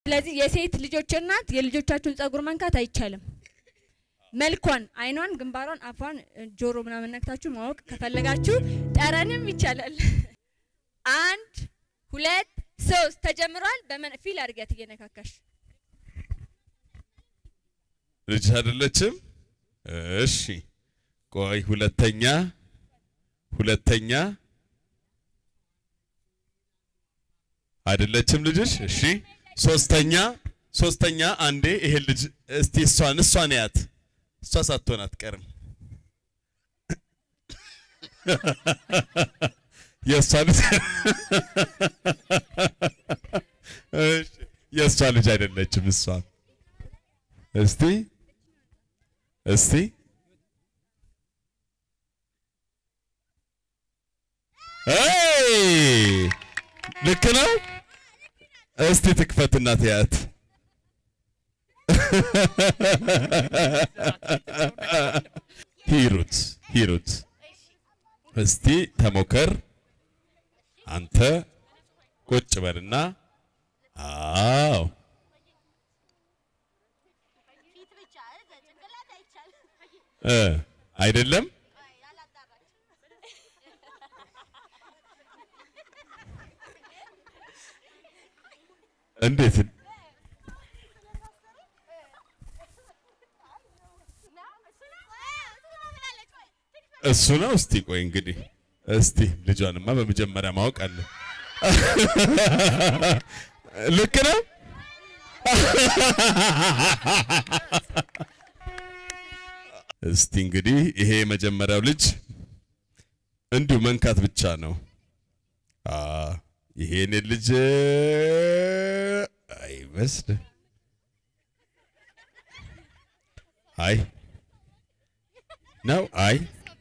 ስለዚህ የሴት ልጆች እናት የልጆቻችሁን ጸጉር መንካት አይቻልም። መልኳን፣ አይኗን፣ ግንባሯን፣ አፏን፣ ጆሮ ምናምን ነክታችሁ ማወቅ ከፈለጋችሁ ጠረንም ይቻላል። አንድ ሁለት ሶስት ተጀምሯል። በመን ፊል አድርጊያት እየነካካሽ ልጅ አይደለችም? እሺ ቆይ፣ ሁለተኛ ሁለተኛ አይደለችም ልጅሽ? እሺ ሶስተኛ ሶስተኛ አንዴ ይሄ ልጅ እስቲ እሷን እሷን ያት እሷ ሳትሆን አትቀርም። የእሷ ልጅ እሺ የእሷ ልጅ አይደለችም እሷ እስቲ እስቲ ኤይ ልክ ነው። እስቲ ትክፈትና ትያት። ሂሩት ሂሩት እስቲ ተሞከር። አንተ ቁጭ በልና አዎ እ አይደለም እንዴት እሱ ነው። እስቲ ቆይ እንግዲህ እስቲ ልጇንማ በመጀመሪያ ማወቅ አለ። ልክ ነው። እስቲ እንግዲህ ይሄ የመጀመሪያው ልጅ እንዲሁ መንካት ብቻ ነው። አ ይሄን ልጅ አይመስልም። አይ ነው አይ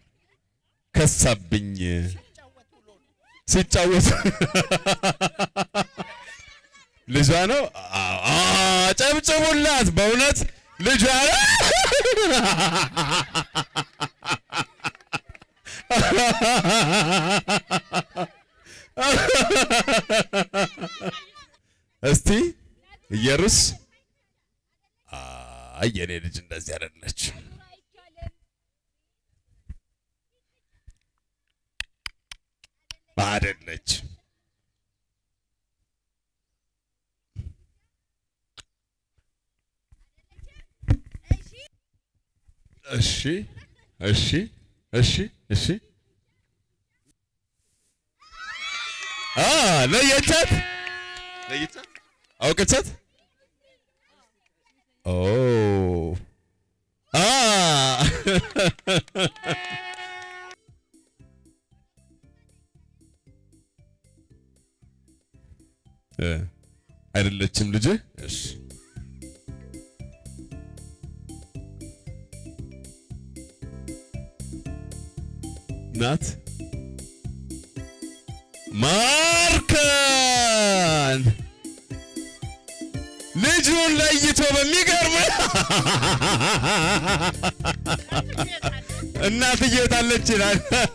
ከሳብኝ ሲጫወት ልጇ ነው። አጨብጭቡላት በእውነት ልጇ ነው። እስቲ ኢየሩስ አይ የኔ ልጅ እንደዚህ አይደለች። አይደለች። እሺ እሺ እሺ እሺ አ ለየቻት ለየቻት አውቀቻት ኦ አ እ አይደለችም ልጅ እሺ ናት ማርከን ልጁን ለይቶ በሚገርም እናትዬ ታለች ይላል።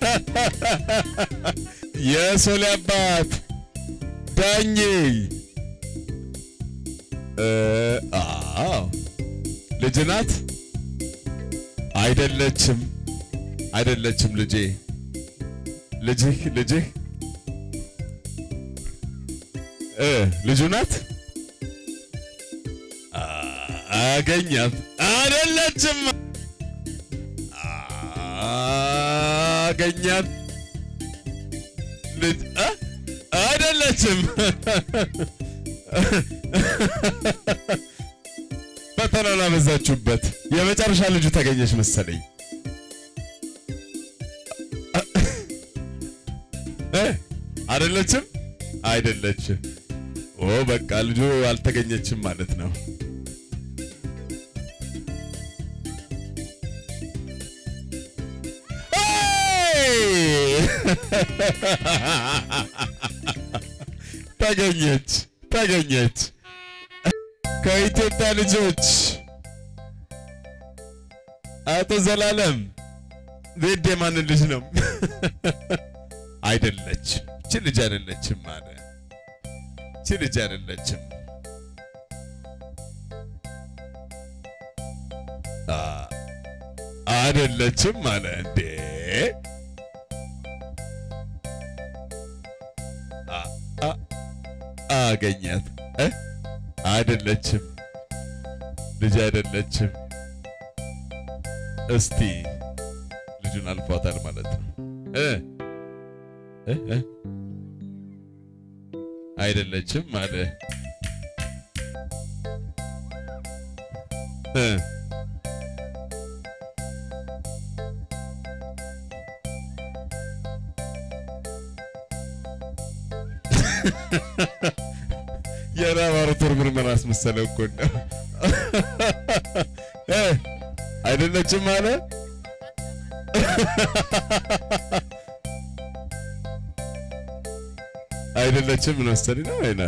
የሶሌ አባት ዳኜ እ አዎ ልጅ ናት። አይደለችም፣ አይደለችም ልጄ ልጅህ ልጅህ እ ልጁ ናት። አገኛት። አይደለችም፣ አገኛት። ልጅ እ አይደለችም። ፈተና ላበዛችሁበት። የመጨረሻ ልጁ ተገኘች መሰለኝ። እ አይደለችም አይደለችም። ኦ በቃ ልጁ አልተገኘችም ማለት ነው። ተገኘች ተገኘች። ከኢትዮጵያ ልጆች አቶ ዘላለም ዜድ የማንን ልጅ ነው? አይደለችም። እቺ ልጅ አይደለችም አለ። እቺ ልጅ አይደለችም። አ አይደለችም አለ እንዴ አ አ አገኛት እ አይደለችም ልጅ አይደለችም። እስቲ ልጁን አልፏታል ማለት ነው እ እ እ አይደለችም አለ እ የላቦራቶሪ ምርመራ አስመሰለው እኮ ነው። እ አይደለችም አለ አይደለችም ምን መሰለኝ ነው አይና